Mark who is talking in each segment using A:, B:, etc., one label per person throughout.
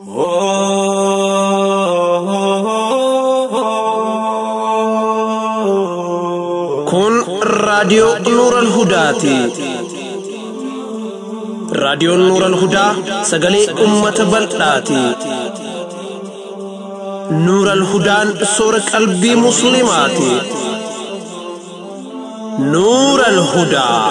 A: Kun raadiyoo Nuuran Hudaati. Raadiyoon Nuuran Hudaa sagalee uummata bal'aati. Nuuran Hudaan soora qalbii Musliimaati. Nuuran Hudaa.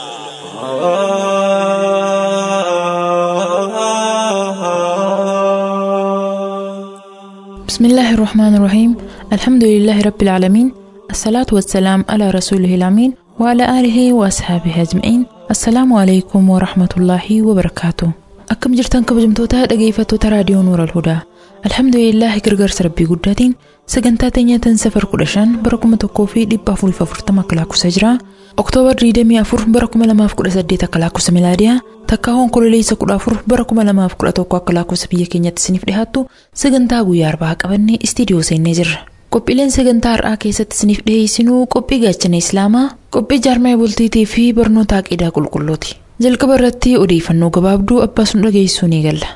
B: بسم الله الرحمن الرحيم الحمد لله رب العالمين الصلاة والسلام على رسوله الأمين وعلى آله وأصحابه أجمعين السلام عليكم ورحمة الله وبركاته أكم جرتان كبجمتوتا dhaggeeffattoota raadiyoo nuura alhudaa alhamdulillahi gargaarsa rabbii guddaatiin sagantaa teenyatan safar kudha shan bara kuma tokkoo fi dhibba afuriif afurtama akka lakkoofsa jira oktoobar 24 bara kuma lamaaf kudha saddeet akka lakkoofsa milaadiyaa takka honkoleessa kudha afur bara kuma lamaaf kudha tokko akka lakkoofsa biyya keenyatti isiniif dhihaattu sagantaa guyyaa arbaa qabannee istiidiyoo seennee jirra. Qophiileen sagantaa har'aa keessatti isiniif dhiheessinuu qophii gaachana islaamaa qophii jaarmee bultiitii fi barnoota aqidaa qulqulluuti. Jalqaba irratti odeeffannoo gabaabduu abbaas nu dhageessuu ni galla.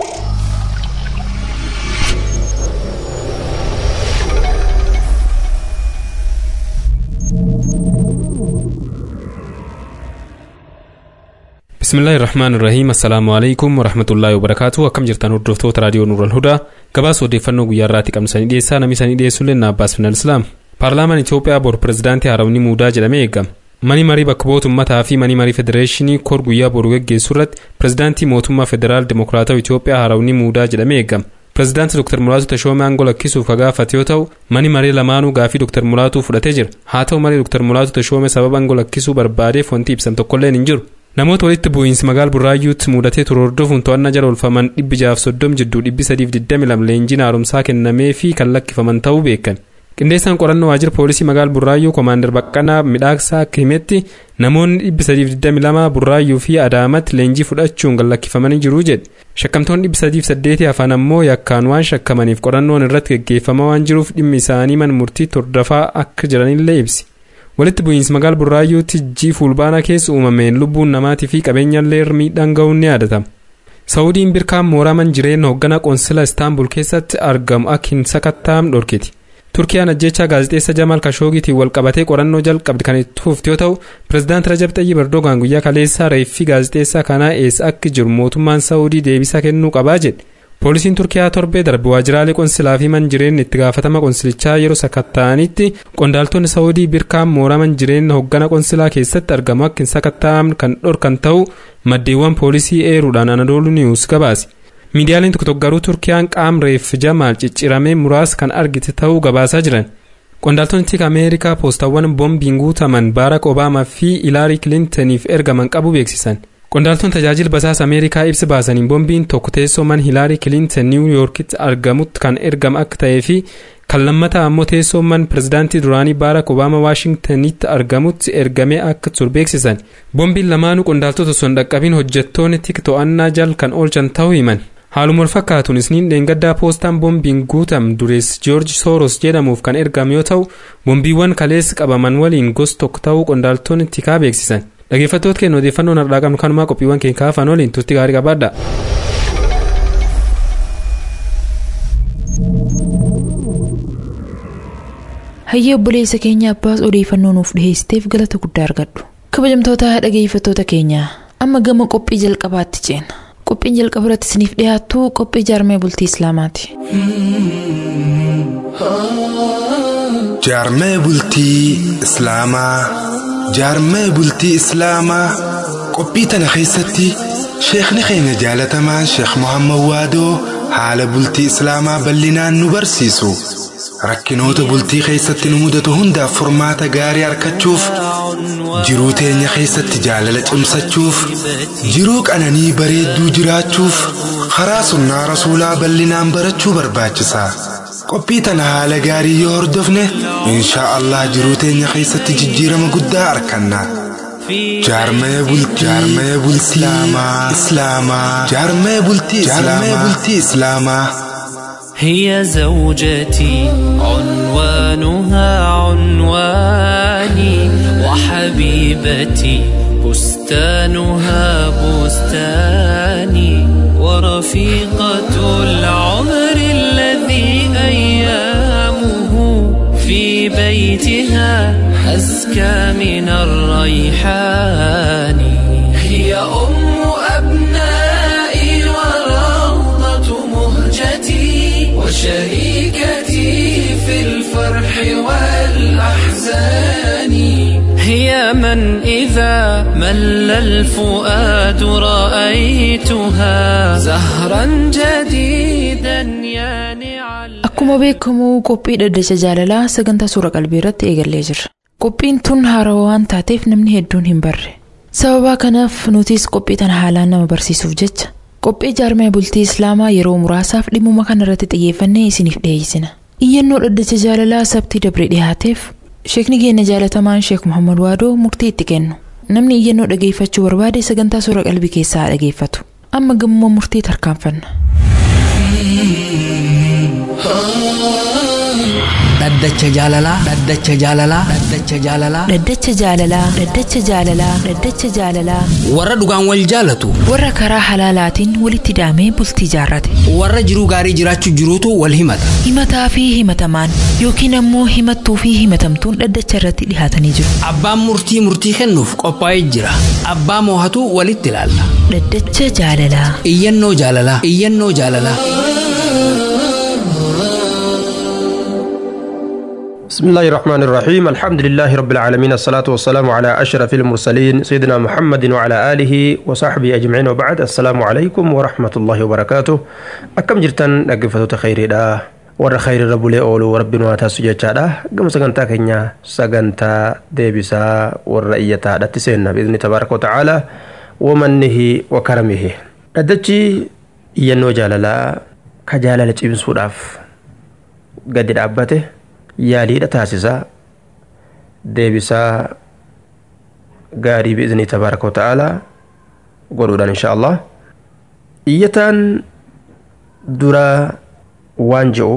C: bismillaahi irrahmaan irrahiim assalaamu alaikum warahmatullaahi wabarakaatu akkam jirtan hordoftoota raadiyoo nuural hudaa gabaasa odeeffannoo guyyaa irraatti qabsanii dhiyeessaa namni sanii dhiyeessullee na abbaas final islaam paarlaamaan itoophiyaa bor pirezidaantii haarawni muudaa jedhamee eegama mani marii bakka bu'oota ummataa fi mani marii federeeshinii kor guyyaa boru geggeessuu irratti pirezidaantii mootummaa federaal dimokiraatawaa itoophiyaa haarawni muudaa jedhamee eegama pirezidaantii dr mulaatu tashoomee aangoo lakkisuuf kagaafate yoo ta'u mani maree lamaanuu gaafii dr mulaatuu fudhatee jira haa ta'u malee dr mulaatu tashoomee sababa aangoo lakkisuu barbaadeef wanti ibsan tokkolleen hin jiru namoota walitti bu'iinsi magaal burraayyuutti mudatee ture hordofuun to'annaa jala oolfaman dhibbi jaaf soddom jidduu dhibbi sadiif digdami lama leenjiin haaromsaa kennamee fi kan lakkifaman ta'uu beekan qindeessaan qorannoo waajjira poolisii magaal burraayyuu koomaandar baqqanaa midhaaksaa akka himetti namoonni dhibbi sadiif digdami lama burraayyuu fi adaamatti leenjii fudhachuun kan lakkifamanii jiru jedhe shakkamtoonni dhibbi sadiif saddeetii hafan ammoo yakkaan waan shakkamaniif qorannoon irratti geggeeffamaa waan jiruuf dhimmi isaanii mana murtiitti hordofaa akka jiranillee ibsi. walitti bu'iinsi magaal burraayyuutti jii fulbaanaa keessa uumameen lubbuun namaatii fi qabeenyallee miidhaan ga'uun ni yaadatama. Saawudiin birkaan mooraman jireenya hoogganaa qoonsila istaanbul keessatti argamu akka hin sakattaam dhorkiti. Turkiyaan ajjechaa gaazexeessa Jamaal Kashoogitiin walqabatee qorannoo jalqabde kan itti fufte yoo ta'u, pirezidaanti Rajab Xayyib Erdogaan guyyaa kaleessaa reeffii gaazexeessaa kanaa eessa akka jiru mootummaan Saawudii deebisaa kennuu qabaa jedhe. poolisiin turkiyaa torbee darbe waajjiraalee qonsilaa fi man jireenya itti gaafatama qonsilichaa yeroo sakatta'anitti qondaaltonni saawudii birkaan mooraman jireenya hoggana qonsilaa keessatti argamu akka hin sakatta'amne kan dhorkan ta'u maddeewwan poolisii eeruudhaan anadoolu niwus gabaase miidiyaaleen tokko tokko garuu turkiyaan qaam reef jamaal cicciramee muraasa kan argite ta'uu gabaasaa jiran qondaaltonni tiika ameerikaa poostawwan boombiin guutaman baarak obaamaa fi ilaarii kilintaniif ergaman qabu beeksisan. qondaaltonni tajaajila basaasa ameerikaa ibsa baasaniin boombiin tokko teessoo man hilaarii kilintan niiwu yoorkitti argamutti kan ergame akka ta'ee fi kan lammataa ammoo teessoo man pirezidaantii duraanii baarak obaama waashingtanitti argamutti ergamee akka ture beeksisan boombiin lamaanuu qondaaltota osoo hin dhaqqabiin hojjettoonni tik to'annaa jal kan oolchan ta'uu himan haaluma wal fakkaatuun isniin dheengaddaa poostaan boombiin guutam durees joorji sooros jedhamuuf kan ergame yoo ta'u boombiiwwan kaleessa qabaman waliin gosa tokko ta'uu qondaaltonni tikaa beeksisan. dhaggeeffattoota keenya odeeffannoon har'aa qabnu kanumaa qophiiwwan keenya kaafan waliin turtii gaarii qabaadha.
B: Hayyee obboleessa keenya abbaas odeeffannoo nuuf dhiheessiteef galata guddaa argadhu. Kabajamtoota dhaggeeffattoota keenya amma gama qophii jalqabaatti ceena. Qophiin jalqaba irratti isiniif dhiyaattu qophii jaarmee bultii Islaamaati.
D: Jaarmee bultii Islaamaa. jaarmee bultii islaamaa qophii tana keessatti sheekni keenya jaalatamaan sheek muhammad waadoo haala bultii islaamaa bal'inaan nu barsiisu rakkinoota bultii keessatti nu mudatu hundaaf furmaata gaarii argachuuf jiruu teenya keessatti jaalala cimsachuuf jiruu qananii bareedduu jiraachuuf karaa sunnaa rasuulaa bal'inaan barachuu barbaachisa. qophii tana haala gaarii yoo hordofne inshaa allah jiruu teenya keessatti jijjiirama guddaa arganna jaarmee bultii islaamaa jaarmee bultii islaamaa
E: هي زوجتي عنوانها عنواني وحبيبتي بستانها بستاني ورفيقة العمر بيتها أزكى من الريحان هي أم أبنائي وروضة مهجتي وشريكتي في الفرح والأحزان هي من إذا مل الفؤاد رأيتها زهرا جديدا يانع
B: Akkuma beekamu qophii dhaddacha jaalalaa sagantaa suura qalbii irratti eegallee jirra. Qophiin tun haarawaa waan taateef namni hedduun hin barre. Sababa kanaaf nutis qophii tana haalaan nama barsiisuuf jecha qophii jaarmee bultii Islaamaa yeroo muraasaaf dhimmuma kana irratti xiyyeeffannee isiniif dhiyeessina. Iyyannoo dhaddacha jaalalaa sabtii dabree dhiyaateef sheekni keenya jaalatamaan Sheek Muhammad Waadoo murtii itti kennu. Namni iyyannoo dhageeffachuu barbaade sagantaa suura qalbii keessaa dhageeffatu. Amma gammoo murtii tarkaanfanna.
F: dhaddacha jaalalaa dhaddacha jaalalaa dhaddacha jaalalaa
B: Dhaddacha jaalalaa Dhaddacha jaalalaa Dhaddacha jaalalaa
F: warra dhugaan wal jaalatu
B: warra karaa halaalaatiin walitti daamee bultii jaarrate
F: warra jiruu gaarii jiraachuu jiruutu wal himata
B: himataa fi himatamaan yookiin ammoo himattuu fi himatamtuun dhaddacha irratti dhihaatanii jiru
F: abbaan murtii murtii kennuuf qophaa'ee jira abbaa moohatu walitti ilaalla
B: dhaddacha jaalalaa
F: iyyannoo jaalalaa iyyannoo jaalalaa
G: بسم الله الرحمن الرحيم الحمد لله رب العالمين الصلاة والسلام على أشرف المرسلين سيدنا محمد وعلى آله وصحبه أجمعين وبعد السلام عليكم ورحمة الله وبركاته أكم جرتن أقفة خير دا ور خير رب لي أولو وربنا واتاسو جاچادا قم سغنتا كنيا سغنتا ديبسا ورئيتا دتسينا بإذن تبارك وتعالى ومنه وكرمه ردتي ينو جاللا كجالة إبسوداف قد دابته yaaliidha taasisaa deebisaa gaarii biiznii tabaaraka wata'aalaa godhuudhaan insha allah iyyataan duraa waan je'u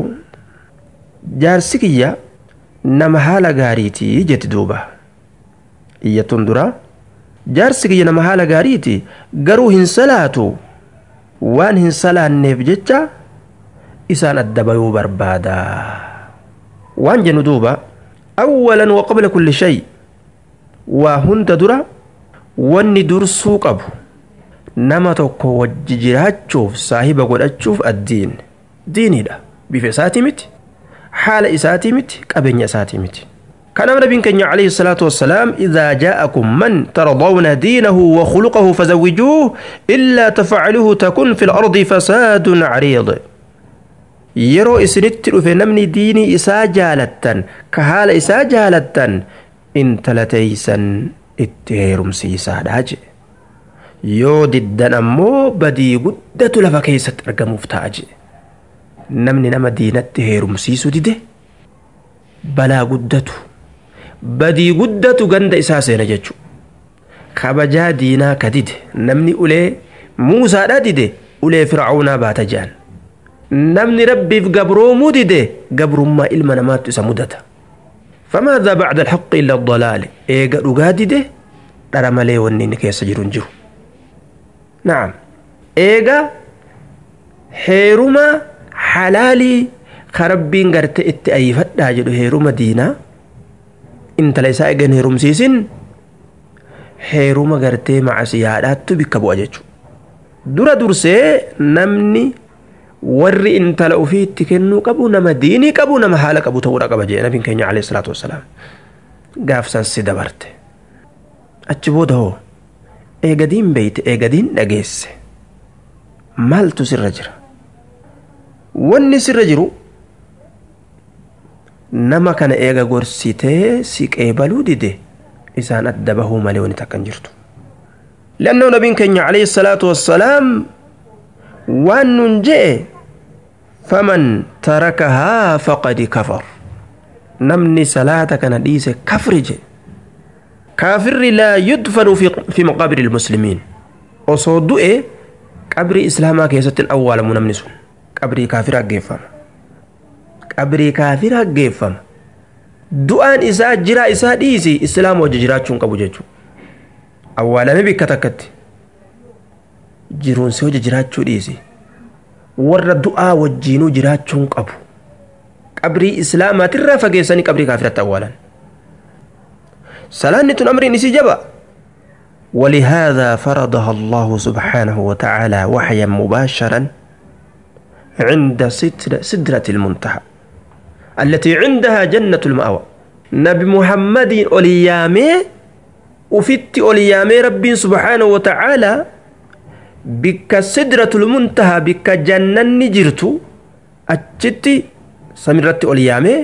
G: jaarsi kiyya nama haala gaariitii jetti duuba iyyattuun duraa jaarsi kiyya nama haala gaariiti garuu hin salaatu waan hin salaanneef jecha isaan adda bayuu barbaada waan jennu duuba awwalan wa qabla kulli shay waa hunda dura wanni dursuu qabu nama tokko wajji jiraachuuf saahiba godhachuuf addiin diiniidha bifa isaatii miti haala isaatii miti qabeenya isaatii miti كان نبي كان عليه الصلاة والسلام إذا جاءكم من ترضون دينه وخلقه فزوجوه إلا تفعله تكن في الأرض فساد عريض yeroo isinitti dhufe namni diinii isaa jaalattan ka haala isaa jaalattan intala teeysan itti heerumsiisaadha je yoo diddan ammoo badii guddatu lafa keessatti argamuuf ta'a je namni nama diinatti heerumsiisu dide balaa guddatu badii guddatu ganda isaa seena jechu kabajaa diinaa ka dide namni ulee muusaadha dide ulee fircaunaa baata jean namni rabbiif gabroomuu dide gabrummaa ilma namaattu isa mudata فماذا بعد الحق إلا الضلال إيجا أجادده ترى ملي ونين كيس جرون جرو نعم إيجا حيرما حلالي خربين قرت اتأيفت داجدو هيرما دينا انت ليس إيجا هيرم سيسن هيرما قرت مع سيادات بكبو أججو درا درسي نمني warri intala ufiitti kennuu qabu nama diinii qabu nama haala qabu ta'uudha qaba jee nabiin keenya alayhi salaatu wassalaam gaafsan si dabarte achi booda hoo eegadiin beeyte eegadiin dhageesse maaltu sirra jira wanni sirra jiru nama kana eega gorsitee si qeebaluu dide isaan adda bahuu malee wani takka hin jirtu لأنه نبي كان عليه الصلاة والسلام وأن جاء فمن تركها فقد كفر نمني صلاة كان ديس كفرج كافر لا يدفن في في مقابر المسلمين وصدوا إيه قبر إسلاما كيسة الأول من نمني سن قبر كافر أجيفم قبر كافر أجيفم du'aan isaa jira isaa dhiisi islaama wajji jiraachuun qabu jechuudha awwaalame bikka takkatti jiruun si wajji jiraachuu dhiisi warra du'aa wajjiinuu jiraachuun qabu qabrii islaamaatirraa fageessanii qabrii kaafiratti awwaalan salaanni tun amriin isii jaba ولهذا فرضها الله سبحانه وتعالى وحيا مباشرا عند سدرة المنتهى التي عندها جنة المأوى نبي محمد أوليامي وفت أوليامي ربي سبحانه وتعالى بك سدرة المنتهى بك جنة نجرت أجتي سمرت أوليامي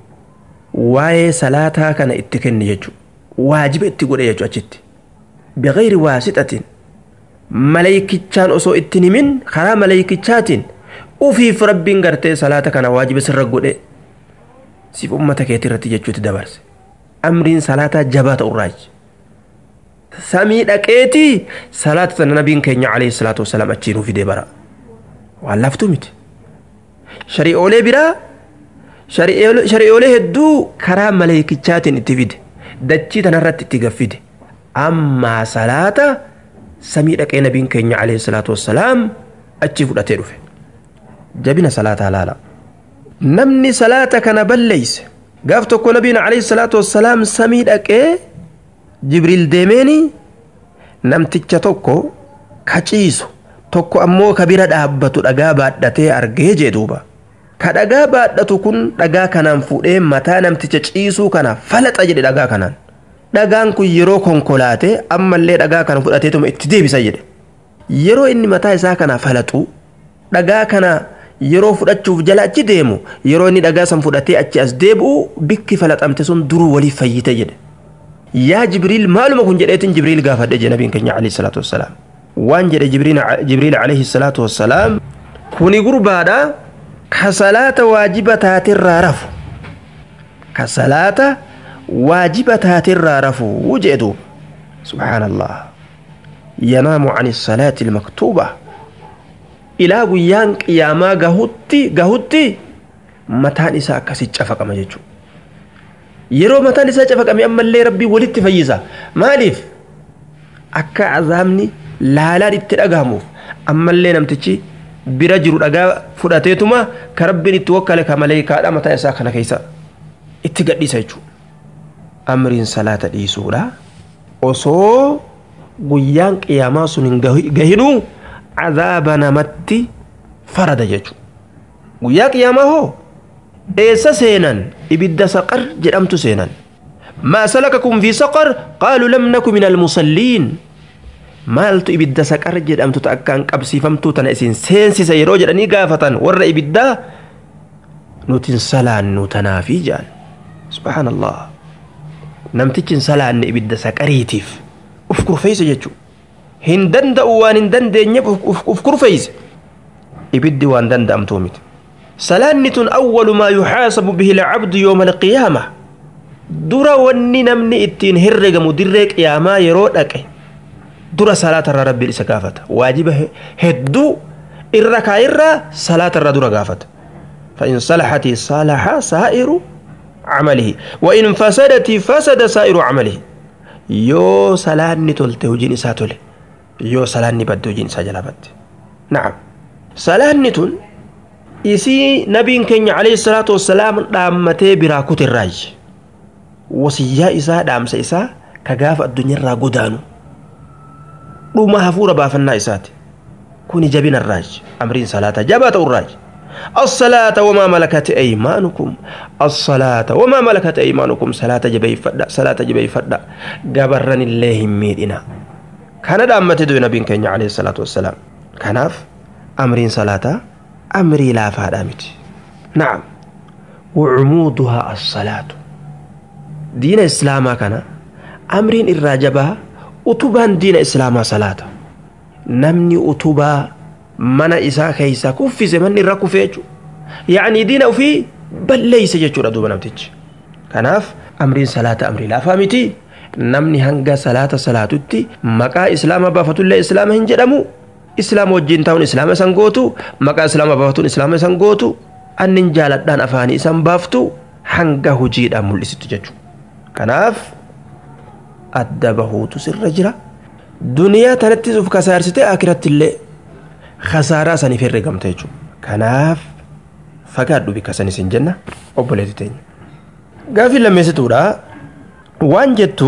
G: واي صلاتها كان اتكن يجو واجب اتقول يجو أجتي بغير واسطة ملايكتشان أصو اتنمين خرا ملايكتشاتين ufiif rabbiin gartee salaata kana waajiba sirra godhe siif ummata keetii irratti jechuutti dabarse amriin salaataa jabaa ta'urraaji samii dhaqeetii salaata sana nabiin keenya alayhi salaatu wasalaam achiin ufide bara waan laftuu miti shari'oolee biraa shari'oolee hedduu karaa maleekichaatiin itti fide dachii tanarratti itti gaffide ammaa salaata samii dhaqee nabiin keenya alayhi salaatu wasalaam achi fudhatee dhufe jabina salaataa laala namni salaata kana balleeyse gaaf tokko nabiin alayhi salaatu wassalaam samii dhaqee jibriil deemeeni namticha tokko kaciisu tokko ammoo ka bira dhaabbatu dhagaa baadhatee argee jee duuba ka dhagaa baadhatu kun dhagaa kanaan fuudhee mataa namticha ciisuu kana falaxa jedhe dhagaa kanaan dhagaan kun yeroo konkolaate ammallee dhagaa kana fudhateetuma itti deebisa jedhe yeroo inni mataa isaa kana falaxu dhagaa kana yeroo fudhachuuf jala achi deemu yeroo inni dhagaa san fudhatee achi as deebi'u bikki falaxamte sun duruu waliif fayyite jedhe yaa jibriil maaluma kun jedheetin jibriil gaafadhe je nabiin keenya alayhi salaatu wassalaam waan jedhe jibriil alayhi salaatu wassalaam kuni gurbaadha ka salaata waajiba taatirraa rafu ka salaata waajiba taatirraa rafu jee duuba subhaanallah yanaamu an salaati ilmaktuuba ilaa guyyaan qiyaamaa gahutti gahutti mataan isaa akkasi cafaqama jechuudha. Yeroo mataan isaa cafaqame ammallee rabbii walitti fayyisa. Maaliif? Akka azaabni laalaan itti dhagahamuuf ammallee namtichi bira jiru dhagaa fudhateetuma ka rabbiin itti wakkale ka maleekaadha mataa isaa kana keessa itti gadhiisa jechuudha. Amriin salaata dhiisuudha. Osoo guyyaan qiyaamaa sun hin gahinuu عذاب نمتي فرد يجو ويا قيامه هو إيسا سينا إبدا سقر جرمت سينا ما سلككم في سقر قالوا لم نكن من المصلين مالت إبدا سقر جرمت تأكان قبسي فمتو تنأسين سينسي سيرو جرني قافة ور إبدا نوتن سلان نوتنافي جان سبحان الله نمتجن سلان إبدا سقريتيف افكر فيس يجو hin danda'u waan hin dandeenyeef uf kurfeeyse ibiddi waan danda'amtuu miti salaanni tun awwalu maa yuxaasabu bihi alcabdu yooma alqiyaama dura wanni namni ittiin herregamu dirree qiyaamaa yeroo dhaqe dura salaatarraa rabbiin isa gaafata waajiba hedduu irra kaayirraa salaatarraa dura gaafata فإن صلحت صلح سائر عمله وإن فسدت فسد سائر عمله يو سلاني تلته وجين إساتله yoo salaanni badde hojiin isaa jalaa badde na'am salaanni tun isii nabiin keenya alayhi salaatu wassalaam dhaammatee biraa kutirraayi wasiyyaa isaa dhaamsa isaa ka gaafa addunyaarraa godaanu dhuma hafuura baafannaa isaati kuni jabinarraaji amriin salaata jabaa ta'urraaji الصلاة وما ملكت أيمانكم الصلاة وما ملكت أيمانكم صلاة جبي فدا صلاة جبي فدا جبرن الله ميدنا kana dhaammate du'e nabiin keenya alayhi salaatu wassalaam kanaaf amriin salaataa amrii laafaadhaa miti na'am wacumuuduhaa assalaatu diina islaamaa kana amriin irraa jabaa utubaan diina islaamaa salaata namni utubaa mana isaa keeysa kuffise manni irra kufee jechu yacnii diina ufii balleeyse jechuudha duuba namtichi kanaaf amriin salaata amrii laafaa miti namni hanga salaata salaatutti maqaa islaama baafatullee islaama hin jedhamu islaama wajjin ta'uun islaama isan gootu maqaa islaama baafatuun islaama isan gootu annin jaaladhaan afaanii isan baaftu hanga hojiidhaan mul'isitu jechuudha kanaaf adda bahuutu sirra jira duniyaa tanattis uf kasaarsite akiratti illee khasaaraa saniif herregamte jechuudha kanaaf fagaadhu bikka san isin jenna obboleetti teenya gaafii lammeessituudha waan jettu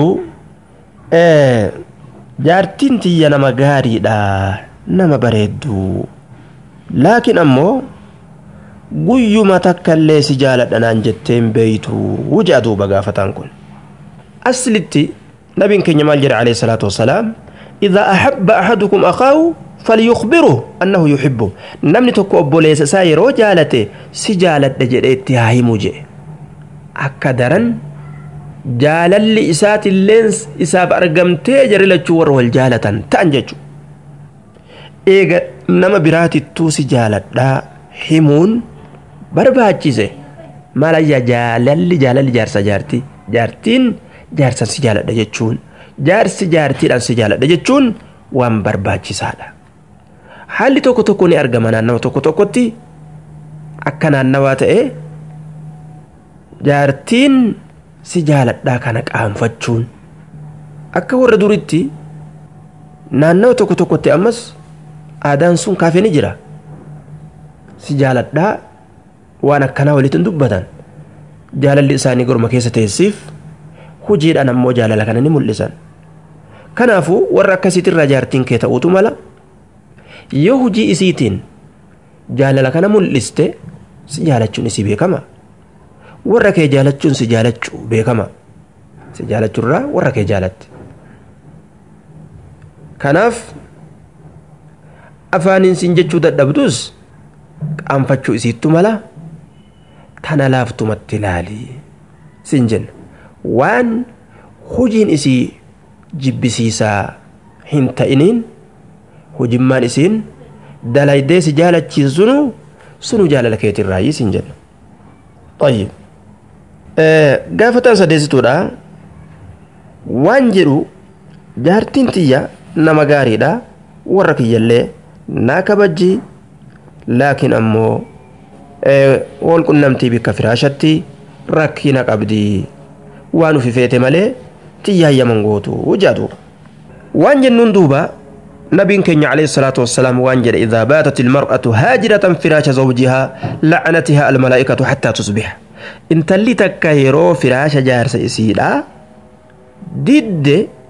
G: jaartiin tiyya nama gaariidha nama bareedduu laakiin ammoo guyyuma takkaillee si jaaladha naan jetteen beeytu wuja duuba gaafataan kun aslitti nabiin keenya maal jedhe alayhi salaatu wassalaam idaa ahabba ahadukum akaahu falyukbiruhu annahu yuhibbu namni tokko obboleessa isaa yeroo jaalate si jaaladha jedhe itti haa himu jedhe akka daran jaalalli isaatilleen isaaf argamtee jarri lachuu warra wal jaalatan ta'an jechu eega nama biraatittuu si jaaladhaa himuun barbaachise maalayyaa jaalalli jaalalli jaarsa jaartii jaartiin jaarsan si jaaladha jechuun jaarsi jaartiidhaan si jaaladha jechuun waan barbaachisaadha haalli tokko tokko ni argama naannawa tokko tokkotti akka naannawaa ta'e jaartiin si jaaladhaa kana qaanfachuun akka warra duritti naannawa tokko tokkotti ammas aadaan sun kaafee ni jira si jaaladhaa waan akkanaa walitti dubbatan jaalalli isaanii gorma keessa teessiif hojiidhaan ammoo jaalala kana ni mul'isan kanaafuu warra akkasiitirraa jaartiin kee ta'uutu mala yoo hojii isiitiin jaalala kana mul'iste si jaalachuun isii beekama warra kee jaalachuun si jaalachuu beekama si jaalachuurraa warra kee jaalatti kanaaf afaaniin siin jechuu dadhabdus qaanfachuu isiittu mala tana laaftumatti ilaalii siin jenna waan hojiin isii jibbisiisaa hin ta'iniin hojimmaan isiin dalaydee si jaalachiisunu sunu jaalala keetirraayi siin jenna طيب gaafataan sadeessituudha waan jedhu jaartiin tiyya nama gaariidha warra kiyyallee naa kabajji laakiin ammoo wal qunnamtii bikka firaashatti rakkina qabdii waan ufi feete malee tiyyaayyaman gootu jaadu waan jennuun duuba نبي كenya عليه الصلاة والسلام وانجل إذا باتت المرأة هاجرة فراش زوجها لعنتها الملائكة حتى تصبح انت اللي تكايرو فراش جارس إسيلا ضد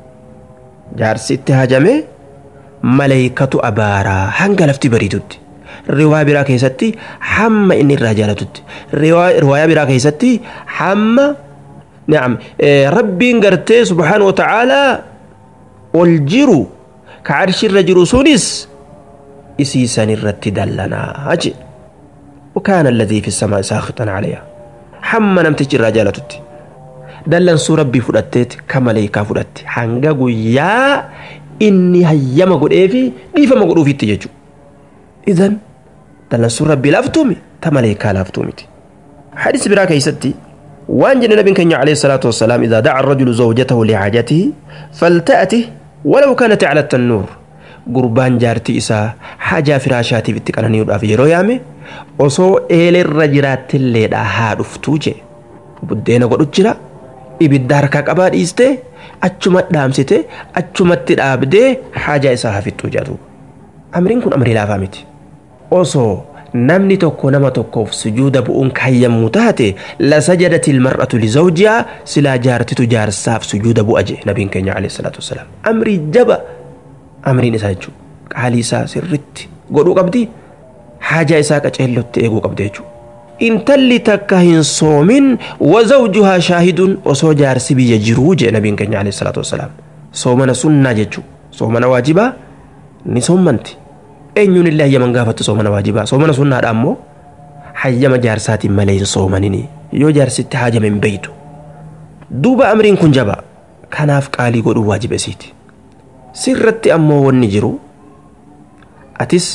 G: جارس اتهاجمه ملائكة أبارا هنقل افتي بريدود رواية برا كيستي حما إن الرجالة رواية برا كيستي حما نعم ربي قرتي سبحانه وتعالى والجرو كعرش الرجل سونس إسيسان الرت دلنا أجي وكان الذي في السماء ساخطا عليها حما نمتج الرجالة تتي دلن سو ربي فدتت كملائكة فدت حنقا قويا إني هيما قد إيفي قيفا ما قد أوفي التججو إذن دلن سو ربي لافتومي تملائكة لافتومي حديث براك يستي وان جن النبي كان عليه الصلاة والسلام إذا دعا الرجل زوجته لحاجته فلتأته ولو كانت على التنور قربان جارتي إسا حاجة فراشاتي بتكالني وداف يرو يامي osoo eelerra jiraattillee haa dhuftuu jee buddeena godhu jira ibidda harkaa qabaa dhiiste achuma dhaamsite achumatti dhaabdee haajaa isaa hafittuu jedhu amriin kun amrii laafaa miti osoo namni tokko nama tokkoof sujuuda bu'uun kaayyammuu taate lasajadati ilmar'atu lizawjihaa silaa jaartitu jaarsaaf sujuuda bu'a jee nabiin keenya alayhi salaatu wasalaam amrii jaba amriin isaa jechuu qaalii isaa sirritti godhuu qabdi haajaa isaa qaceellotti eeguu qabdi jechuu intalli takka hin soomin wazawjuhaa shaahidun osoo jaarsi biyya jiruu jee nabiin keenya alayhi salaatu wasalaam soomana sunnaa jechuu soomana waajibaa ni soommanti eenyuun illee hayyaman gaafattu soomana waajibaa soomana sunnaadha ammoo hayyama jaarsaatiin malee hin soomanini yoo jaarsitti haajame hin beeytu duuba amriin kun jaba kanaaf qaalii godhuu waajiba isiiti sirratti ammoo wanni jiru atis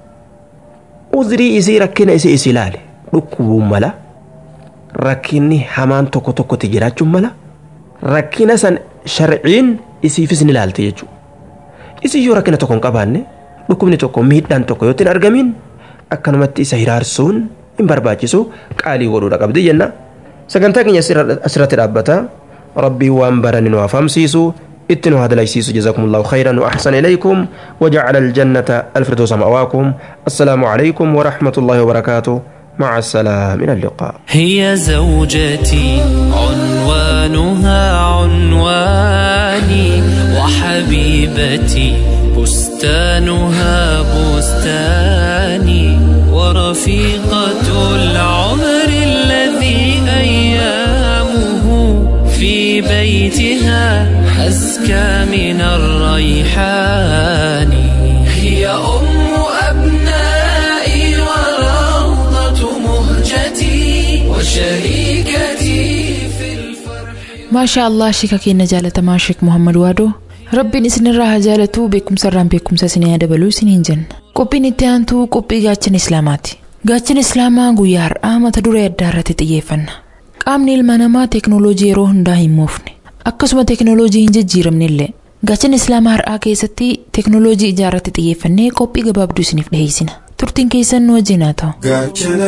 G: uzrii isii rakkina isii isi ilaale dhukkubuun mala rakkinni hamaan tokko tokkotti jiraachuun mala rakkina san sharciin isiifis ni ilaalte jechuudha isii yoo rakkina tokko hin qabaanne dhukkubni tokko miidhaan tokko yoo hin argamin akkanumatti isa hiraarsuun hin barbaachisu qaalii godhuudha qabdi jenna sagantaa keenya asirratti dhaabbata rabbii waan barani nu afamsiisu اتنوا هذا ليسيس جزاكم الله خيرا وأحسن إليكم وجعل الجنة الفردوس مأواكم السلام عليكم ورحمة الله وبركاته مع السلامة إلى اللقاء
E: هي زوجتي عنوانها عنواني وحبيبتي بستانها بستاني ورفيقة العمر الذي أيامه في بيتها أزكى من الريحان هي أم أبنائي وروضة مهجتي وشريكتي في الفرح
B: maashaa allah shika keenya jaalatamaa sheek muhammad waadoo rabbiin isinirraa haa jaalatuu beekumsarraan beekumsa isinii haa dabaluu isiniin jenna qophiin itti aantuu qophii gaachana islaamaati gaachana islaamaa guyyaa har'aa mata duree addaa irratti xiyyeeffanna qaamni ilma namaa teeknooloojii yeroo hundaa hin moofne akkasuma teeknooloojii hin jijjiiramne illee gaachana islaamaa har'aa keessatti teeknooloojii ijaarratti xiyyeeffannee qophii gabaabduu isiniif dhiheessina turtiin keessan nu wajjin haa ta'u
H: gaachana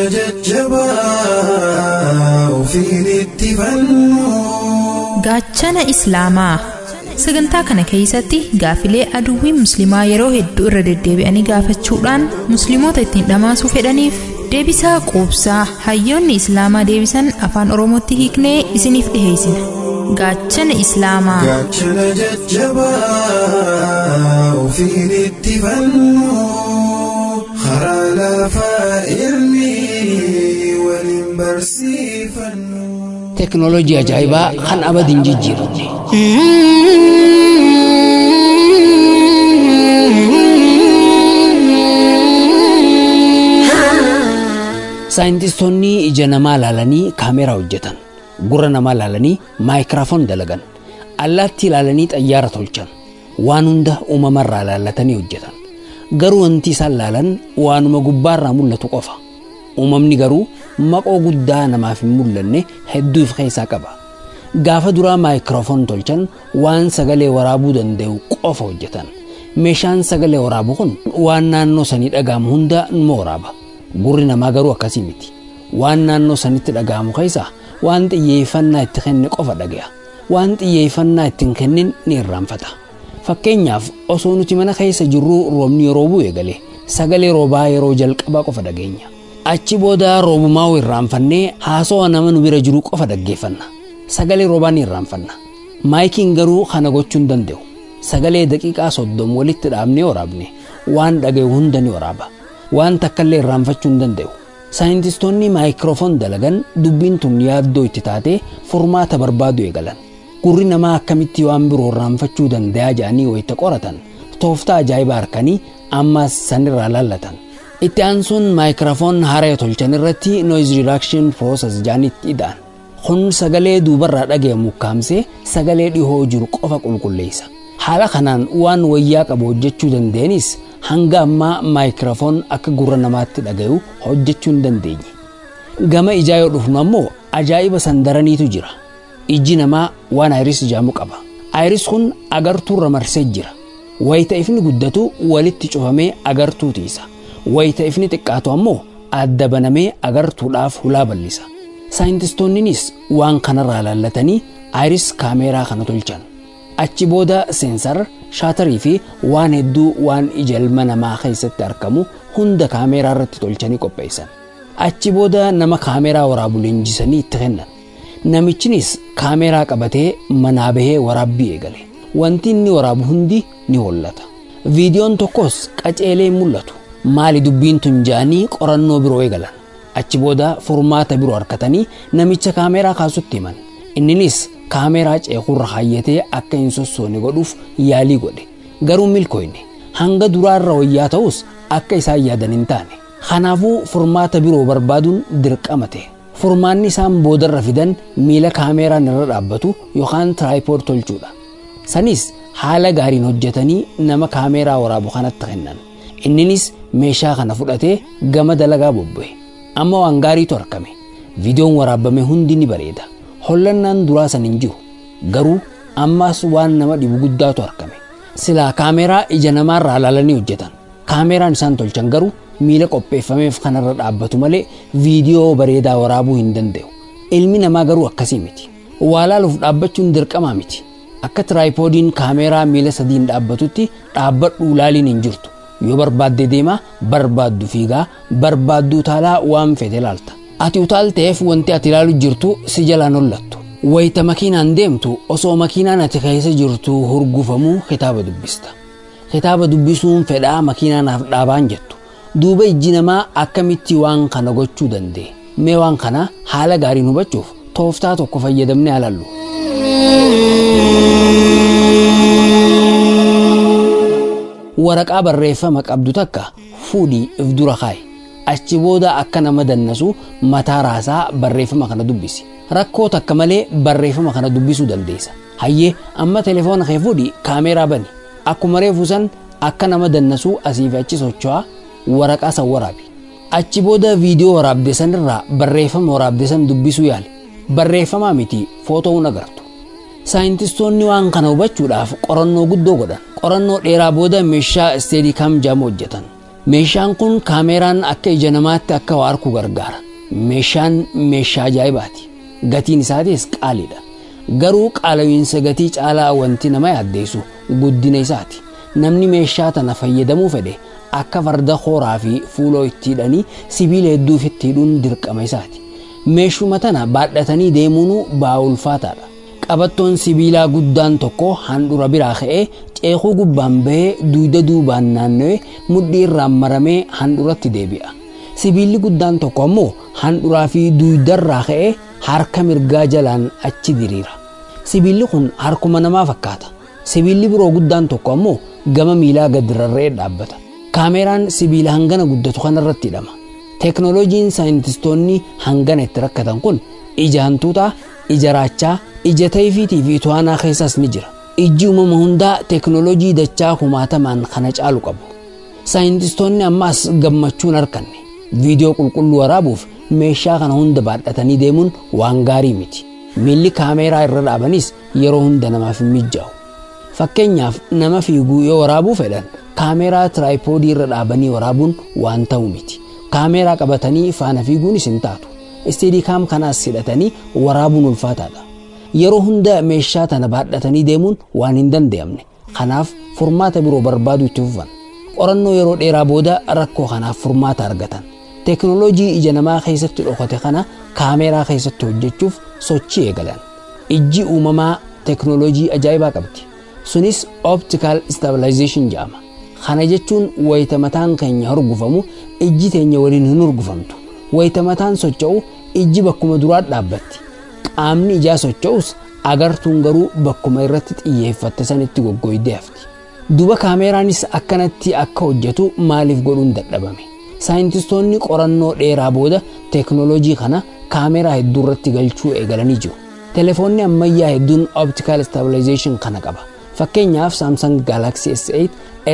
H: jajjabaa ofiin itti fannu
I: gaachana islaamaa sagantaa kana keessatti gaafilee aduwwii musliimaa yeroo hedduu irra deddeebi'anii gaafachuudhaan musliimoota ittiin dhamaasuu fedhaniif deebisaa quubsaa hayyoonni islaamaa deebisan afaan oromootti hiiknee isiniif dhiheessina gaachana islaamaa
H: gaachana jajjabaa ofiin itti fannu karaa lafaa ilmi waliin barsiifannu.
F: teknoolojii ajaa'ibaa kan abadiin jijjiiramne saayintistoonni ija namaa laalanii kaameraa hojjetan gurra namaa laalanii maayikiraafoon dalagan allaattii laalanii xayyaara tolchan waan hunda uumamarraa laallatanii hojjetan garuu wanti isaan laalan waanuma gubbaarraa mul'atu qofa uumamni garuu maqoo guddaa namaaf hin mul'anne hedduu of keessaa qaba gaafa duraa maayikiroofoon tolchan waan sagalee waraabuu danda'u qofa hojjetan meeshaan sagalee waraabu kun waan naannoo sanii dhaga'amu hunda numa waraaba gurri namaa garuu akkasii miti waan naannoo sanitti dhaga'amu keessaa waan xiyyeeffannaa itti kenne qofa dhagaya waan xiyyeeffannaa ittiin kennin ni irraanfata fakkeenyaaf osoo nuti mana keessa jirruu roobni yeroo bu'e galee sagalee roobaa yeroo jalqabaa qofa dhageenya achi booda roobumaa irraanfannee haasawa nama nu bira jiru qofa dhaggeeffanna sagalee roobaa ni irraanfanna maayikiin garuu kana gochuu hin danda'u sagalee daqiiqaa soddom walitti dhaabnee waraabne waan dhagayu hunda ni waraaba waan takkallee irraanfachuu hin danda'u saayintistoonni maayikiroofoon dalagan dubbiin tun yaaddoo itti taatee furmaata barbaadu eegalan gurri namaa akkamitti waan biroo irraanfachuu danda'a jedhanii wayita qoratan tooftaa ajaa'ibaa harkanii ammas sanirraa laallatan itti aansuun maayikiraafoon haaraya tolchan irratti noise reduction process jedhanitti ida'an kun sagalee duubarraa dhagayamu kaamsee sagalee dhihoo jiru qofa qulqulleessa haala kanaan waan wayyaa qabu hojjechuu dandeenis hanga ammaa maayikiraafoon akka gurra namaatti dhagayu hojjechuu hin dandeenye gama ijaa yoo dhufnu ammoo ajaa'iba sandaraniitu jira ijji namaa waan ayiris jedhamu qaba ayiris kun agartuurra marsee jira wayita ifni guddatu walitti cufamee agartuu tiisa wayita ifni xiqqaatu ammoo adda banamee agartuudhaaf hulaa bal'isa saayintistoonninis waan kanarraa laallatanii ayiris kaameeraa kana tolchan achi booda seensar shaatarii fi waan hedduu waan ija ilma namaa keessatti argamu hunda kaameeraa irratti tolchanii qopheessan achi booda nama kaameeraa waraabu leenjisanii itti kennan namichinis kaameeraa qabatee manaa bahee waraabbii eegale wanti inni waraabu hundi ni hollata viidiyoon tokkos qaceelee mul'atu maali dubbiin tun ja'anii qorannoo biroo eegalan achi booda furmaata biroo harkatanii namicha kaameeraa kaasutti himan inninis kaameeraa ceekurra kaayyatee akka hin sossoone godhuuf yaalii godhe garuu milkooyne hanga duraarra wayyaa ta'us akka isaan yaadan hin taane kanaafuu furmaata biroo barbaaduun dirqama ta'e furmaanni isaan boodarra fidan miila kaameeraan irra dhaabbatu yookaan tiraayipood tolchuudha sanis haala gaariin hojjetanii nama kaameeraa waraabu kanatti kennan inninis meeshaa kana fudhatee gama dalagaa bobbo'e amma waan gaariitu argame viidiyoon waraabame hundi ni bareeda hollannaan duraa san hin jiru garuu ammaas waan nama dhibu guddaatu argame silaa kaameeraa ija namaarraa ilaalanii hojjetan kaameeraan isaan tolchan garuu miila qopheeffameef kanarra dhaabbatu malee viidiyoo bareedaa waraabuu hin danda'u ilmi namaa garuu akkasii miti waa laaluuf dhaabbachuun dirqamaa miti akka tiraayipoodiin kaameeraa miila sadiin dhaabbatutti dhaabbadhuu laaliin hin jirtu yoo barbaadde deema barbaaddu fiigaa barbaaddu utaalaa waan fedhe laalta ati utaalteef wanti ati ilaalu jirtu si jalaan hollattu wayita makiinaan deemtu osoo makiinaan ati keessa jirtu hurgufamuu kitaaba dubbista kitaaba dubbisuun fedhaa makiinaanaaf dhaabaan jettu duuba ijji namaa akkamitti waan kana gochuu danda'e mee waan kana haala gaariin hubachuuf tooftaa tokko fayyadamne alallu. waraqaa barreeffama qabdu takka fuudhii if dura kaa'i achi booda akka nama dannasu mataa raasaa barreeffama kana dubbisi rakkoo takka malee barreeffama kana dubbisuu dandeessa hayyee amma telefoona kee fuudhii kaameeraa bani akkuma reefu san akka nama dannasuu asii fi achi socho'aa waraqaa san waraabi achi booda viidiyoo waraabde san irraa barreeffama waraabde san dubbisuu yaali barreeffamaa miti footo'uun agartu saayintistoonni waan kana hubachuudhaaf qorannoo guddoo godhan qorannoo dheeraa booda meeshaa isteedikaam jaamu hojjetan meeshaan kun kaameeraan akka ija namaatti akka waa arku gargaara meeshaan meeshaa ajaa'ibaati gatiin isaatis qaaliidha garuu qaala'iinsa gatii caalaa wanti nama yaaddeessu guddina isaati namni meeshaa tana fayyadamuu fedhe akka farda hooraa fi fuuloo itti hidhanii sibiila hedduuf itti hidhuun dirqama isaati meeshuma tana baadhatanii deemuun ba'aa ulfaataadha qabattoon sibiilaa guddaan tokko handhura biraa ka'ee ceekuu gubbaan bahee duuda duubaan naanna'ee mudhii irraan maramee handhuratti deebi'a sibiilli guddaan tokko ammoo handhuraa fi duudarraa ka'ee harka mirgaa jalaan achi diriira sibiilli kun harkuma namaa fakkaata sibiilli biroo guddaan tokko ammoo gama miilaa gad rarra'ee dhaabbata kaameeraan sibiila hangana guddatu kanarratti hidhama teeknooloojiin saayintistoonni hangana itti rakkatan kun ija hantuutaa ija raachaa ija tayfiitii fi to'anaa keessaas ni jira ijji uumama hundaa teeknooloojii dachaa kumaatamaan kana caalu qabu saayintistoonni ammaas gammachuun arkanne viidiyoo qulqulluu waraabuuf meeshaa kana hunda baadhatanii deemuun waan gaarii miti miilli kaameeraa irra dhaabanis yeroo hunda namaaf hin mijaa'u fakkeenyaaf nama fiiguu yoo waraabuu fedhan kaameeraa tiraayipoodii irra dhaabanii waraabuun waan ta'u miti kaameeraa qabatanii faana fiiguunis hin taatu isteedikaam kanaas hidhatanii waraabuun ulfaataadha yeroo hunda meeshaa tana baadhatanii deemuun waan hin danda'amne kanaaf furmaata biroo barbaadu itti fufan qorannoo yeroo dheeraa booda rakkoo kanaaf furmaata argatan teeknooloojii ija namaa keessatti dhokate kana kaameeraa keessatti hojjechuuf sochii eegalan ijji uumamaa teeknooloojii ajaa'ibaa qabdi sunis optical stabilization jedhama kana jechuun wayita mataan keenya hurgufamu ijji teenya waliin hin hurgufamtu wayita mataan socho'u ijji bakkuma duraa dhaabbatti qaamni ijaa socho'us agartuun garuu bakkuma irratti xiyyeeffatte sanitti goggoydee hafti duba kaameeraanis akkanatti akka hojjetu maaliif godhuun dadhabame saayintistoonni qorannoo dheeraa booda teeknooloojii kana kaameeraa hedduu irratti galchuu eegalanii jiru telefoonni ammayyaa hedduun optical stabilization kana qaba fakkeenyaaf saamsang galaxy s8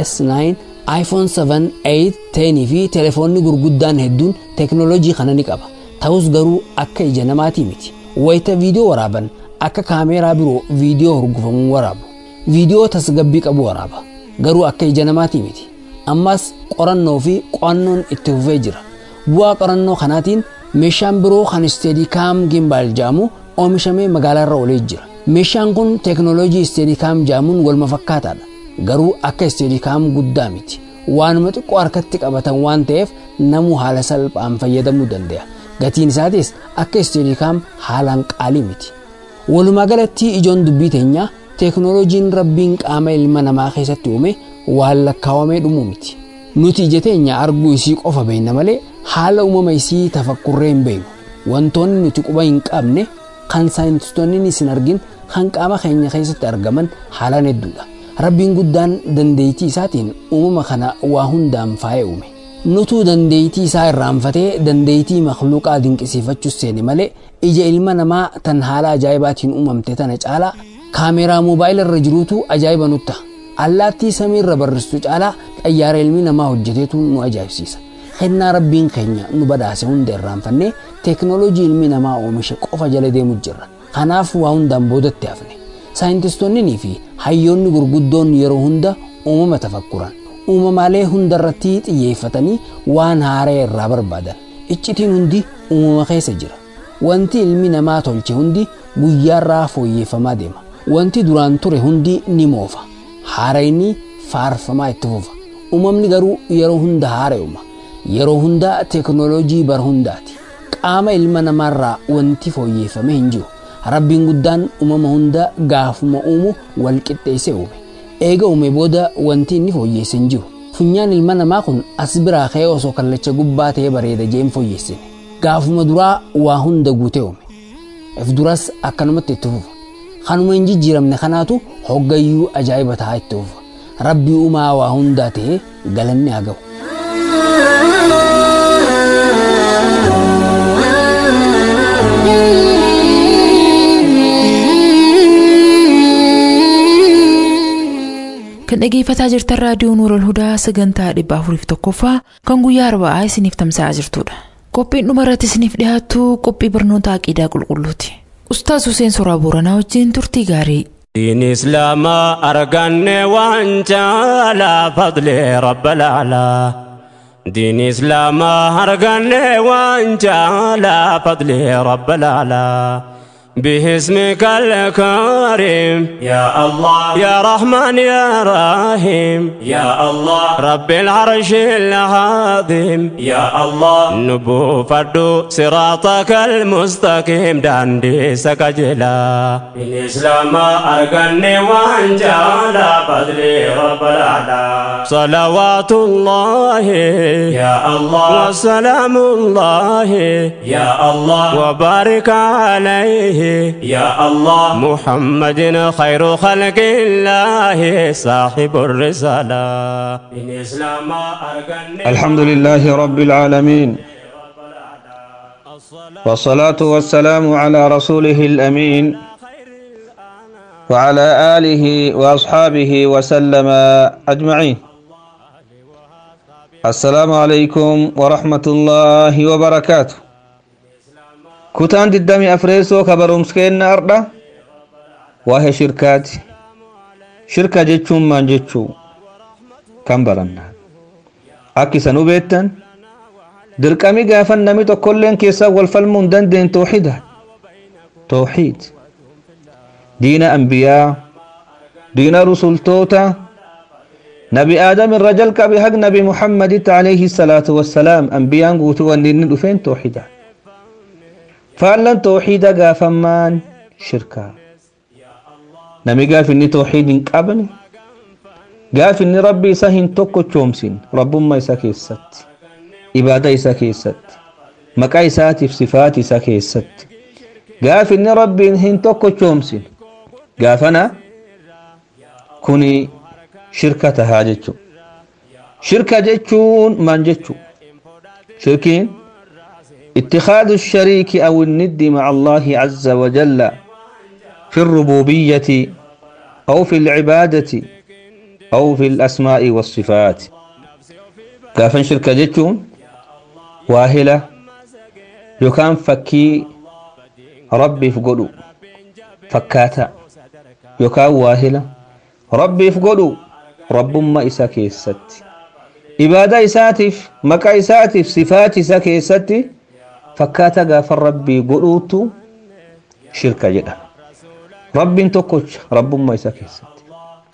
F: s9 iphone 7 8 10 fi telefoonni gurguddaan hedduun teeknooloojii kana ni qaba ta'us garuu akka ija namaatii miti wayita viidiyoo waraaban akka kaameeraa biroo viidiyoo hurgufamuu waraabu viidiyoo tasgabbii qabu waraaba garuu akka ija namaatii miti ammas qorannoo fi qo'annoon itti fufee jira bu'aa qorannoo kanaatiin meeshaan biroo kan isteedikaam gimbaal jedhamu oomishamee magaalaa irra olee jira meeshaan kun teeknooloojii isteedikaam jedhamuun walma fakkaataadha garuu akka isteedikaam guddaa miti waanuma xiqqoo harkatti qabatan waan ta'eef namuu haala salphaan fayyadamuu danda'a gatiin isaatis akka isteedikaam haalaan qaalii miti walumaa galatti ijoon dubbii teenyaa teeknooloojiin rabbiin qaama ilma namaa keessatti uume waan lakkaawamee dhumuu miti nuti ija teenya arguu isii qofa beekna malee haala uumama isii tafakkurree hin beeknu wantoonni nuti quba hin qabne kan saayintistoonni hin argin kan qaama keenya keessatti argaman haalaan hedduudha rabbiin guddaan dandeettii isaatiin uumama kana waa hundaan faayee uume nutuu dandeettii isaa irraanfatee dandeettii makluuqaa dinqisiifachuus seene malee ija ilma namaa tan haala ajaa'ibaatiin uumamte tana caalaa kaameeraa moobaayila irra jiruutu ajaa'iba nutta allaattii samii irra barristu caalaa xayyaara ilmi namaa hojjeteetu nu ajaa'ibsiisa kennaa rabbiin keenya nu badhaase hunda irraanfannee teeknooloojii ilmi namaa oomishe qofa jala deemu jirra kanaaf waa hundaan boodatti hafne saayintistoonnii fi hayyoonni gurguddoon yeroo hunda uumama tafakkuran uumamaalee hundarratti xiyyeeffatanii waan haaraa irraa barbaadan iccitiin hundi uumama keessa jira wanti ilmi namaa tolche hundi guyyaarraa fooyyeffamaa deema wanti duraan ture hundi ni moofa haarayni faarfamaa itti fufa uumamni garuu yeroo hunda haara'uma yeroo hunda teeknooloojii bara hundaati qaama ilma namaarraa wanti fooyyeeffame hin jiru rabbiin guddaan uumama hunda gaafuma uumu wal qixxeessee uume eega uume booda wanti inni fooyyeesse hin jiru funyaan ilma namaa kun as biraa ka'ee osoo kallacha gubbaa ta'ee bareeda jeen fooyyeessine gaafuma duraa waa hunda guutee uume if duras akkanumatti itti fufa kanuma hin jijjiiramne kanaatu hoggayyuu ajaa'iba ta'aa itti fufa rabbii uumaa waa hundaa ta'ee galanni haa ga'u.
B: kan dhageeffataa jirtan raadiyoo nuural hudaa sagantaa dhibba afuriif tokkoffaa kan guyyaa arba'aa isiniif tamsa'aa jirtudha qophiin dhuma irratti isiniif dhiyaattu qophii barnoota aqiidaa qulqulluuti ustaas Huseen Soraa Booranaa wajjin turtii gaarii
J: دين إسلام أرقني وانجالا فضل رب الأعلى دين إسلام أرقني وانجالا فضل رب الأعلى باسمك الكريم يا الله يا رحمن يا رحيم يا الله رب العرش العظيم يا الله نبو فردو صراطك المستقيم داندي سكجلا الإسلام أرقني وانجالا فضلي رب الأعلى صلوات الله يا الله وسلام الله يا الله وبارك عليه يا الله محمد خير خلق الله صاحب الرسالة الإسلام
K: الحمد لله رب العالمين والصلاة والسلام على رسوله الأمين وعلى آله وأصحابه وسلم أجمعين السلام عليكم ورحمة الله وبركاته kutaan diddami afreessoo kabarumskeenna ardha waa'ee shirkaati shirka jechuun maan jechuu kan baranna akka isan hubeettan dirqami gaafan nami tokkolleen keessaa wal falmuu hin dandeen tooxida tooxid diina ambiyaa diina rusultoota nabi aadam irra jalqabe hag nabi muhammaditti alayhi salaatu wassalaam ambiyaan guutuu wanni inni dhufeen tooxida faallan tooxiida gaafamaan shirkaa nami gaaf inni tooxiid hin qabne gaaf inni rabbi isa hin tokkochoomsin rabbummaa isa keessatti ibaada isa keessatti maqaa isaatiif sifaati isa keessatti gaaf inni rabbiin hin tokkochoomsin gaafana kuni shirka tahaa jechu shirka jechuun maan jechu shirkiin اتخاذ الشريك أو الند مع الله عز وجل في الربوبية أو في العبادة أو في الأسماء والصفات كافن شركة جتون واهلة يكان فكي ربي فقدو فكاتا يكان واهلة ربي فقدو رب ما إسا كيست إبادة إساتف مكا إساتف صفات إسا كيستي fakkaata gaafa rabbii godhuutu shirka jedha rabbiin tokkocha rabbummaa isa keessatti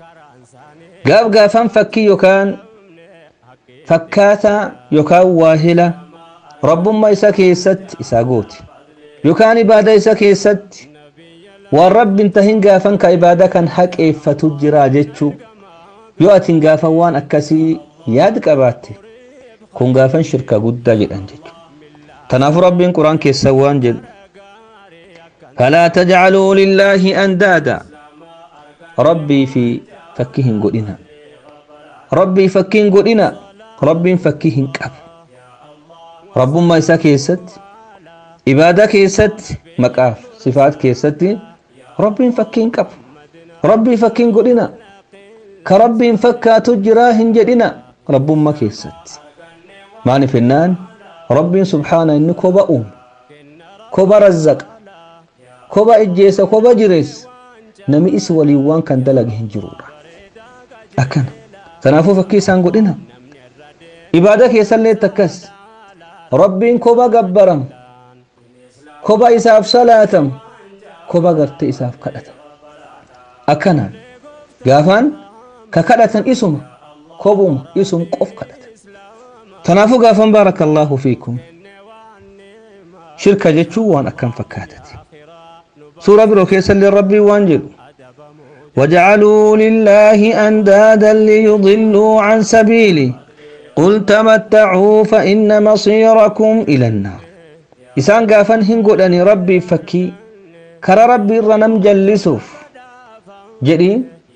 K: gaaf gaafan fakkii yookaan fakkaata yookaan waahila rabbummaa isa keessatti isaa gooti yookaan ibaada isa keessatti waan rabbiin tahin gaafan ka ibaada kan haqeeffatu jira jechuu yoo atin gaafan waan akkasii yaad qabaatte kun gaafan shirka guddaa jedhan jechuudha تنافر رب قرآن كيسا وانجل فلا تجعلوا لله أندادا ربي في فكهن قدنا ربي فكهن قدنا ربي فكهن كاب رب ما يسا كيست إبادة كيست مكاف صفات كيست ربي فكهن كاب ربي فكهن قدنا كربي فكا تجراهن جدنا رب ما كيست معني فنان rabbiin subhaana inni koba uume koba razzaqa koba ijjeessa koba jireessa nami isi waliin waan kan dalage hin jirudha akkana kanaafuu fakkii isaan godhina ibaada keessallee takkas rabbiin koba gabbaram koba isaaf salaatam koba garte isaaf kadhatam akkana gaafaan ka kadhatan isuma kobuma isum qof kadhata kanaafuu gaafan baarakallaahu fiikum shirka jechuun waan akkam fakkaatati suura biroo keessallee rabbii waan jedhu وجعلوا لله أندادا ليضلوا عن سبيله قل تمتعوا فإن مصيركم إلى النار إسان قافن هنقول أني ربي فكي كرا ربي رنم جلسوف جدي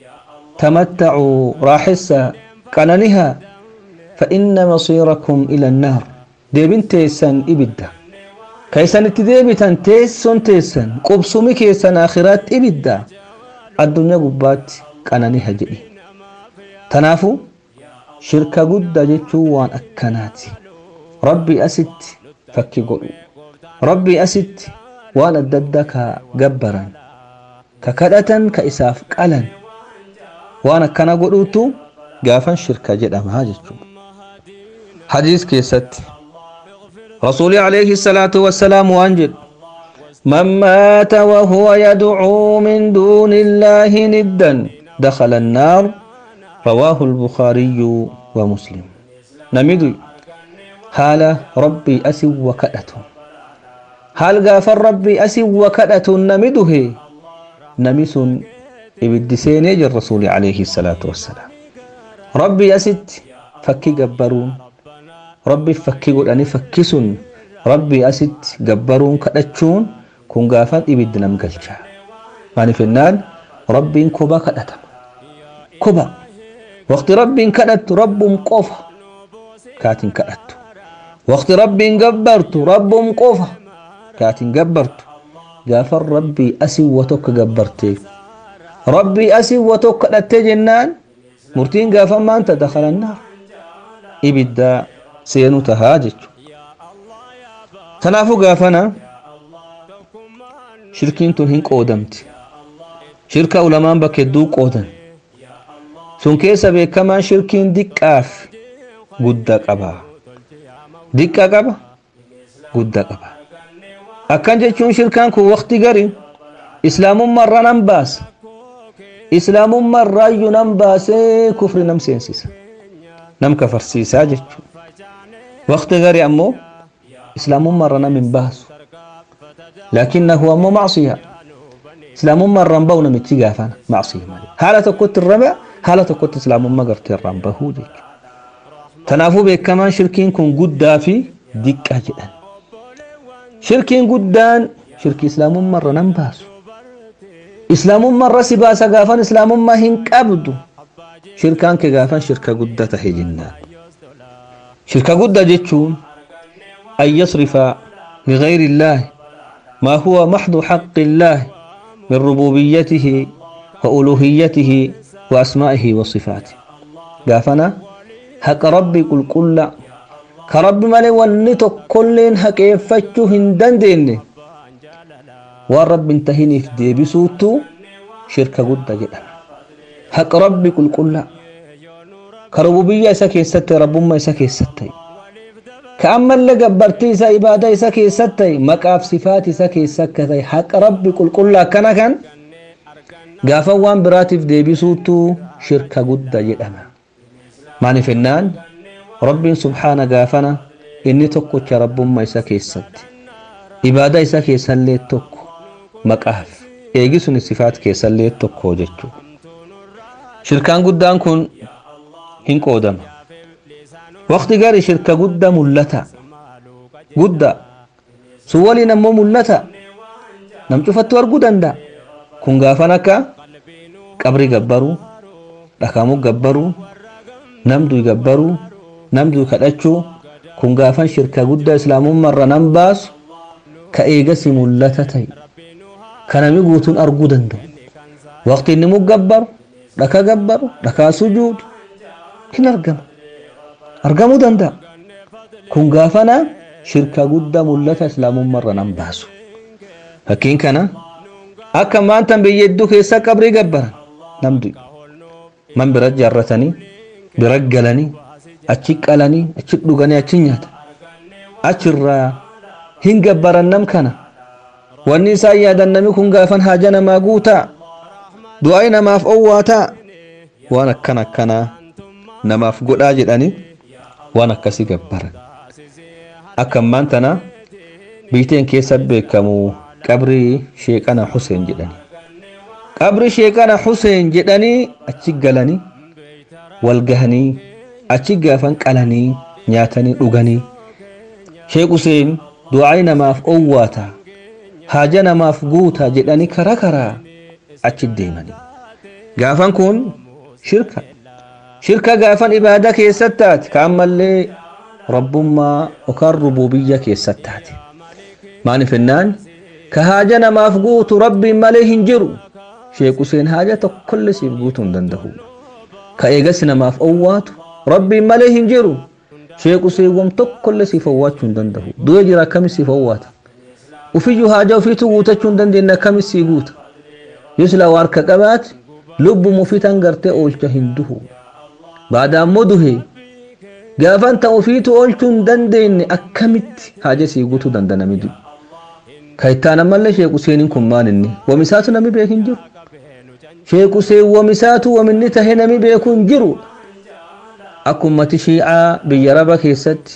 K: تمتعوا راحسا قننها فإن مصيركم إلى النار ديبن تيسن إبدا كيسن تديبتن تيسن تيسن قبسومي كيسن آخرات إبدا الدنيا قبات قننها جدي تنافو shirka guddaa jechuun waan akkanaati rabbii asitti fakki godhu rabbii asitti waan adda addaa ka gabbaran ka kadhatan ka isaaf qalan waan akkana godhuutu gaafan shirka jedhamaa jechuudha hadiis keessatti rasuuli alayhi salaatu wassalaam waan jedhu من مات وهو يدعو من دون الله ندا دخل النار رواه البخاري ومسلم نمدو حال ربي أسي وكأته حال غافر ربي أسي وكأته نمده نمس إبدسين يجي الرسول عليه الصلاة والسلام ربي أسد فكي جبرون ربي فكي قل أني فكسون ربي أسد جبرون كأتشون كون غافر إبد نمقلشا يعني في النال ربي كوبا كأتم كوبا وقت رب كدت رب قفا كاتن كدت وقت رب جبرت رب قفا كاتن جبرت غافر ربي أسي وتوك جبرتي ربي أسي وتوك كدت جنان مرتين غافر ما أنت دخل النار إبدا سينو تهاجج تنافو غافنا شركين تنهين قودمت شركة علماء بكدو قودن sun keessa beekamaan shirkiin diqqaaf guddaa qaba diqqa qaba guddaa qaba akkan jechuun shirkaan kun waqti gari islaamummaarra nan baasa islaamummaarraayyuu nan baasee kufri nam seensisa nam kafarsiisaa jechuu waqti gari ammoo islaamummaarra nam hin baasu lakinnahu ammoo macsiya islaamummaarraan bahu namichi gaafana macsiya malee haala tokkotti irra haala tokkotti islaamummaa gartee irraan bahuu jechuudha. Kanaafuu beekamaan shirkiin kun guddaa fi diqqaa jedhan. Shirkiin guddaan shirkii islaamummaa irra nan baasu. Islaamummaa irra si baasa gaafan islaamummaa hin qabdu. Shirkaan kee gaafan shirka guddaa tahe jennaan. Shirka guddaa jechuun an yasrifa لغير الله ما هو محض حق الله من ربوبيته وألوهيته وأسمائه وصفاته قافنا حق ربي قل قل كرب مالي ونتو كلين حق يفتشو هندن دين والرب انتهيني في دي بسوتو شركة قد جدا حق ربي قل قل كربوبية سكي ستي رب ما سكي ستي كأما اللي قبرتي سا إبادة سكي ستي مقاف صفاتي سكي سكتي حق ربي قل قل كان كان gaafa waan biraatiif deebisuutu shirka gudda jedhama maaliif jennaan rabbiin subhaana gaafana inni tokkocha rabbummaa isa keessatti ibaada isa keessallee tokko maqaaf eegisuun sifaat keessallee tokko jechuu shirkaan guddaan kun hin qoodama waqti gari shirka gudda mullata gudda sun waliin ammoo mullata nam cufattu arguu danda'a kun gaafan akka qabri gabbaruu dhakamuu gabbaruu namduu gabbaruu namduu kadhachuu kun gaafan shirka guddaa islaamummaarra nan baasu ka eegasi mullata ta'e ka nami guutuun arguu danda'u waqti inni muggabbaru dhaka gabbaru dhakaa sujuudu hin argama argamuu danda'a kun gaafana shirka guddaa mullata islaamummaarra nan baasu fakkiin kana akka maanta biyya hedduu keessa qabrii gabbaran namdu man bira jaarratanii bira galanii achi qalanii achi dhuganii achi nyaatan achirraa hin gabbaran nam kana wanni isaan yaadan nami kun gaafan haaja namaa guutaa du'aayi namaaf owwaataa waan akkana akkanaa namaaf godhaa jedhani waan akkasii gabbaran akka ammaan tana biiteen keessa beekamu qabrii sheeqana Huseen jedhani qabri sheeqana Huseen jedhanii achi galanii wal gahanii achi gaafan qalanii nyaatanii dhuganii sheek Huseen du'aa'ii namaaf owwaata haaja namaaf guuta jedhanii karaa karaa achi deemanii gaafan kun shirka shirka gaafan ibaada keessatti taate ka ammallee rabbummaa yookaan rububiyya keessatti taate maaliif jennaan ka haaja namaaf guutu rabbiin malee hin jiru sheek Huseen haaja tokkollee siif guutuu hin danda'u ka eegas namaaf owwaatu rabbiin malee hin jiru sheek Huseen wam tokkollee siif owwaachuu hin danda'u du'ee jira akkamis siif owwaata ufiyyuu haaja ofiitu guutachuu hin dandeenye akkamis sii guuta yoo sila waarka qabaate lubbum ufiitan gartee oolcha hin duhu baada ammoo duhe gaafan ta'u ofiitu oolchuu hin dandeenye akkamitti haaja sii guutuu dandanami du'e ka ittaan ammallee sheek Huseeniin kun maal inni wamisaatu nami beeku hin jiru sheek Huseen wamisaatu waminni tahe nami beeku hin jiru akka ummati shiicaa biyya raba keessatti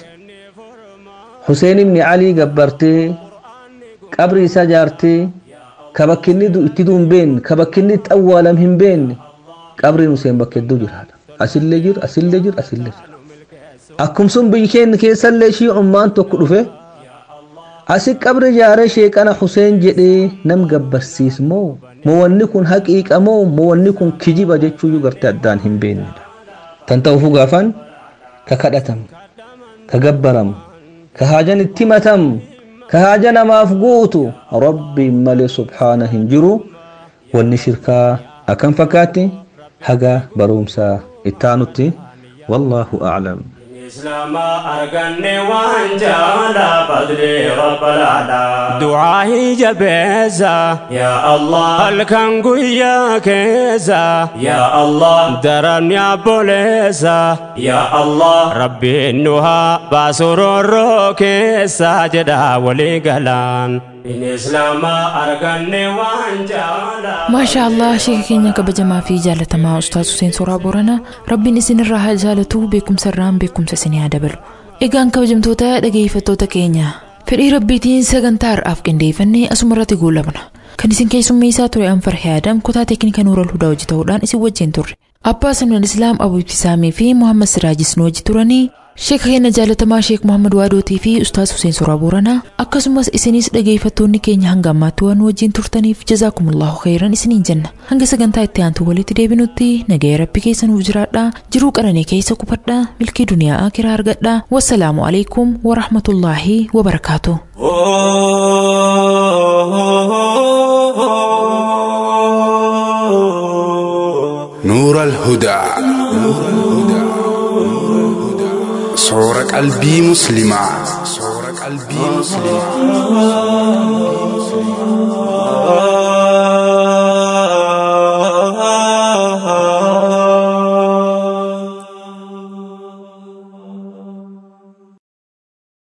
K: Huseen ibni Alii gabbartee qabri isaa jaartee ka bakki inni itti du'u hin beekne ka bakki inni itti awwaalam hin beekne qabriin Huseen bakka hedduu jiraadha asillee jira asillee jira asillee jira akkum sun biyyi keenya keessallee shiicummaan tokko dhufe asi qabri jaaree sheeqana Huseen jedhee nam gabbarsiis moo moo wanni kun haqiiqa moo moo wanni kun kijiba jechuuyyuu gartee addaan hin beeknedha tan ta'uufuu gaafan ka kadhatam ka gabbaramu ka haajan itti matamu ka haaja namaaf guutu rabbiin malee subhaana hin jiru wanni shirkaa akkam fakkaatti haga barumsa ittaanutti wallaahu aclam
J: إسلام أرغني وانجالا فضلي رب العلا دعائي جبيزا يا الله الكنغو يا كيزا يا الله درن يا بوليزا يا الله ربي النها باسرور كيسا جدا ولي قلان إن إسلام أرغني وانجالا
B: maashaa allah sheeka keenya kabajamaa fi jaalatamaa ustaaz Huseen Soraa Booranaa rabbiin isinirraa haa jaalatu beekumsa irraan beekumsa isinii haa dabalu egaan kabajamtoota dhageeffattoota keenya fedhii rabbiitiin sagantaa har'aaf qindeeffannee asuma irratti goolabna kan isin keessummeessaa ture anfarhee adam kutaa teeknika nuural hudaa hojii ta'uudhaan isin wajjin turre abbaa samnal islaam abu ibtisaamii fi muhammad siraajis nu wajji turanii sheeka keenya jaalatamaa sheek muhammad waadootii fi ustaaz Huseen Soraa Booranaa akkasumas isinis dhageeffattoonni keenya hanga ammaatti waan nu wajjin turtaniif jazaakumullahu khayran isiniin jenna hanga sagantaa itti aantu walitti deebinutti nagaya rabbi keessa nuuf jiraadhaa jiruu qananii keessa qubadhaa milkii duniyaa akiraa argadhaa wassalaamu alaikum warahmatullaahi wabarakaatu.
D: نور الهدى صور قلبي مسلمة صور قلبي مسلمة